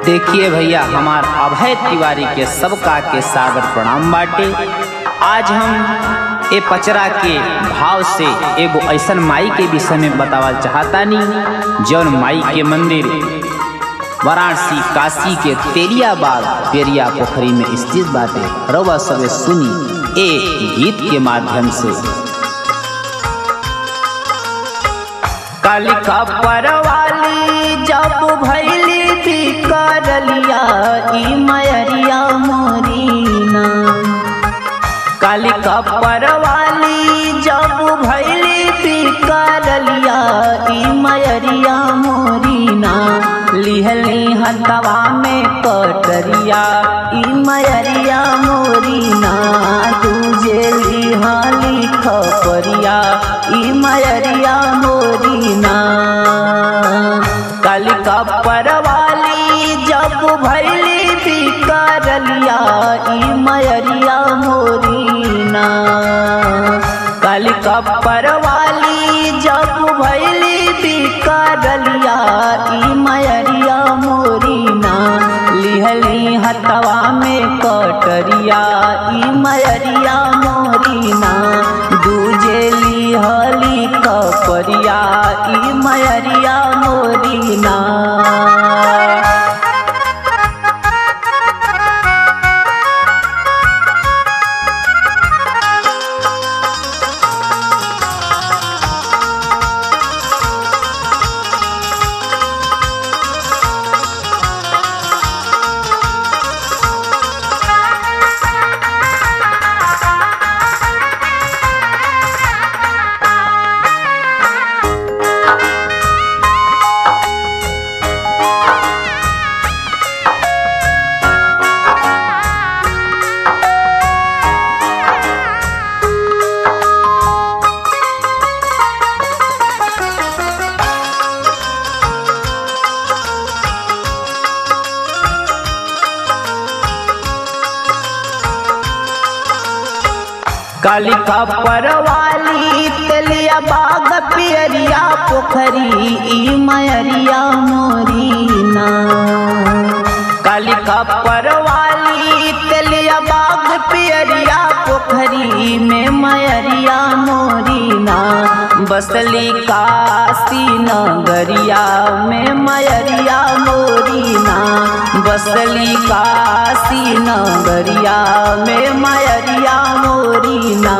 देखिए भैया हमार अभय तिवारी के सबका के सादर प्रणाम बाटे आज हम ए पचरा के भाव से एगो ऐसन माई के विषय में बतावल चाहतानी जौन माई के मंदिर वाराणसी काशी के तेलियाबाग पेरिया पोखरी में स्थित बाटे रउआ सबे सुनी ए गीत के माध्यम से कालिका परवाली जब भैली भी करलिया ई मयरिया मोरीना कालिका परवाली जब भैली भी करलिया ई मयरिया मोरीना लिहली हथवा में कटरिया ई मयरिया मोरीना तुझे लिहाली खपरिया ई मयरिया मोरीना कालिका परवाली जब भैली भी करलिया ई मयरिया मोरीना कालिका परवाली जब भैली भी करलिया ई मयरिया मोरीना लिहली हथवा में कटरिया ई मयरिया मोरीना दूजे लिहली कपरिया ई मयरिया मोरीना कालिका परवाली तेलिया बाग पियरिया पोखरी ई मयरिया मोरीना कालिका परवाली तेलिया बाग पियरिया पोखरी में मयरिया मोरीना बसली काशी नगरिया में मयरिया मोरीना बसली काशी नगरिया में मयरिया मोरीना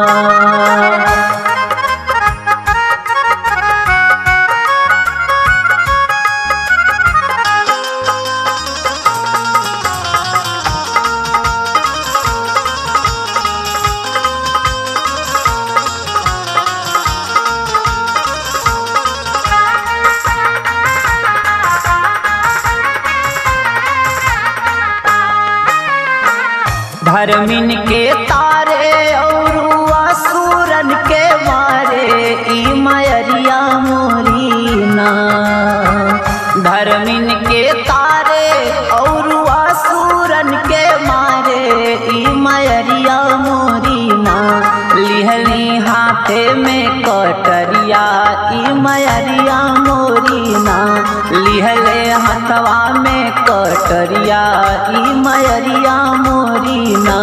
धर्मिन के तारे और असुरन के मारे ई मयरिया मोरीना धर्मिन के तारे और असुरन के मारे ई मयरिया मोरीना लिहली हाथे में कटरिया ई मयरिया मोरीना लिहले हाथवा में कटरिया ई मयरिया मोरीना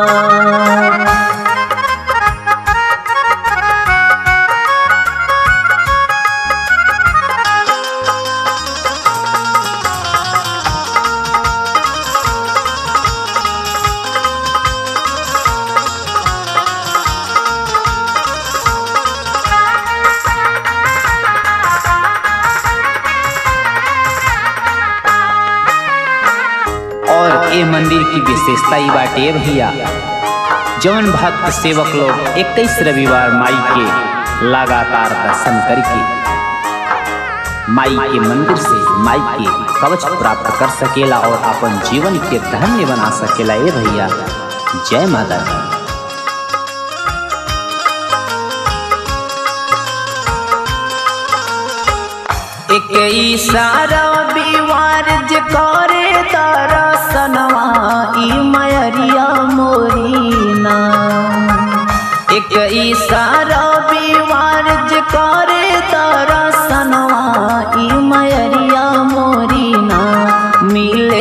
और ए मंदिर की विशेषता ही बाटे भैया जौन भक्त सेवक लोग इक्कीस रविवार माई के लगातार दर्शन करके माई के मंदिर से माई के कवच प्राप्त कर सकेला और अपन जीवन के धन्य बना सकेला ए भैया जय माता दी एक इशारा बीवार जे करे दर्शनवा ई मयरिया मोरीना एक इशारा बीवार जे करे दर्शनवा ई मयरिया मोरीना मिल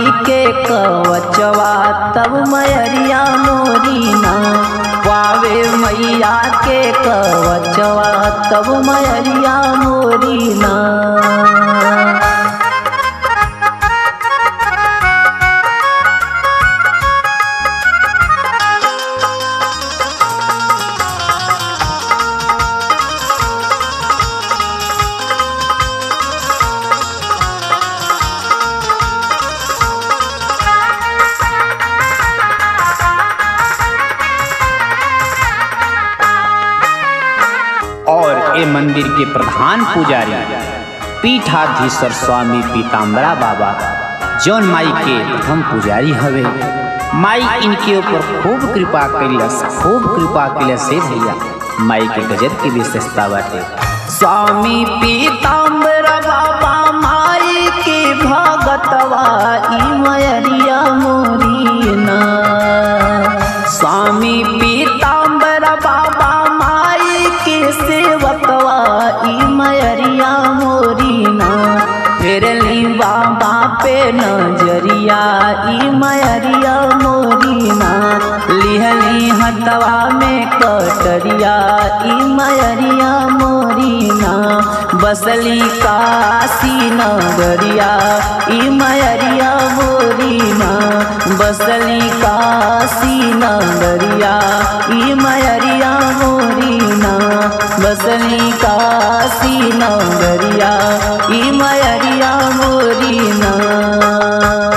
के कवचवा तब मयरिया मोरीना पावे मैया के कवचवा तब मयरिया मोरीना और ए मंदिर के प्रधान पुजारी पीठाधीश्वर स्वामी पीताम्बरा बाबा जौन माई के प्रथम पुजारी हवे माई इनके ऊपर खूब कृपा कैलस खूब कृपा कैलस हे भैया माई के गजब की विशेषता बाटे स्वामी पीताम्बर बाबा माई के भगतवा ई मयरिया मोरीना स्वामी पीताम्बर बाबा माई के सेवकवा ई मयरिया मोरीना फेरली बाबा पे नजरिया ई मयरिया मोरीना लिहली हतवा में कटरिया ई मयरिया मोरीना बसली काशी नगरिया ई मयरिया मोरीना बसली काशी नगरिया ई मयरिया मोरीना बसली काशी नगरिया ई मयरिया मोरीना